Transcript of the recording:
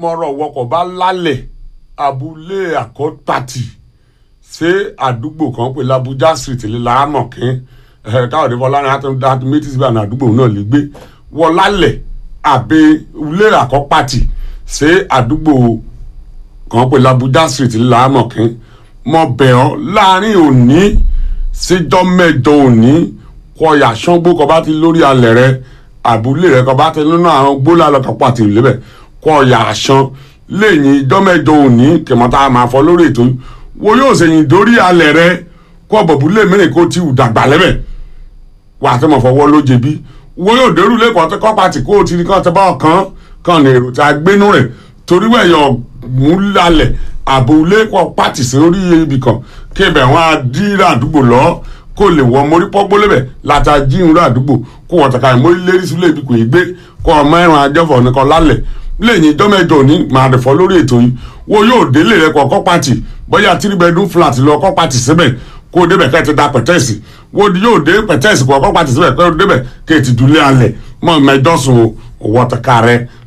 mọ̀rọ̀ wọkọ̀ bá lálẹ̀ abúlé àkọ́tàtì ṣé àdúgbò kan pé labuja street lè láàmọ̀ kín káwọ̀dé fọlárin àti méjì síbẹ̀ àná àdúgbò náà lè gbé wọ lálẹ̀ àbẹ ilé àkọ́pàtì ṣé àdúgbò kan pé labuja street lè láàmọ̀ kín mọ bẹ̀ ọ́ láàrin òní síjọ́ mẹ́jọ òní kọyà ṣángbó kọ bá ti lórí alẹ̀ rẹ àbúlé rẹ kọ bá ti nínú àwọn gbólà lọ́kàn pàtì lébẹ̀ kọyà ṣan lẹ́yìn ìjọ́ mẹ́jọ òní kẹmọ́tà máa fọ lórí ètò wo yóò ṣèyìn dórí alẹ̀ rẹ kọ́ bọ̀búlé mẹ́rin kó ti dàgbà lẹ́bẹ̀ wà á tẹ́ mọ̀ fọwọ́ ló jẹbi wo yóò dérú lẹ́kọ̀ọ́ tẹ́ kọ́ pàtì kó o ti kàn tẹ́ bá ọ̀kan kan ní èrò tí a gbénú rẹ̀ torí wẹ̀yọ̀ mú lálẹ̀ àbúlé kọ́ pàtì sí orí ibì kan kébẹ̀ wọn á dírà àdúgbò lọ kó lè wọ mórí pọ́gbó lébẹ̀ láti ajíhun àdúgbò kó wọ́n tẹ̀ka ìmórí lérí sílé ibi kò yí gbé kó ọmọ ẹ̀ràn ajẹ́fọ̀ nìkan lálẹ̀ lẹ́yìn ìjọ́ mẹ́jọ ní màá rẹ̀ fọ́ lórí ètò yìí wo yóò délé rẹ̀ kọ́ kọ́ pàtì bóyá three bedroom flat lọ kọ́ pàtì síbẹ̀ kó o débẹ̀ kẹ́ ẹ ti da pẹ̀tẹ́ẹ̀sì wo yóò dé pẹ̀tẹ́ẹ̀sì kọ́ kọ́ pàtì síbẹ̀ kẹ́ o débẹ̀ kẹ́ ẹ ti dúlé alẹ̀ mọ́ mẹ́jọ sùn owó tẹ̀ka rẹ̀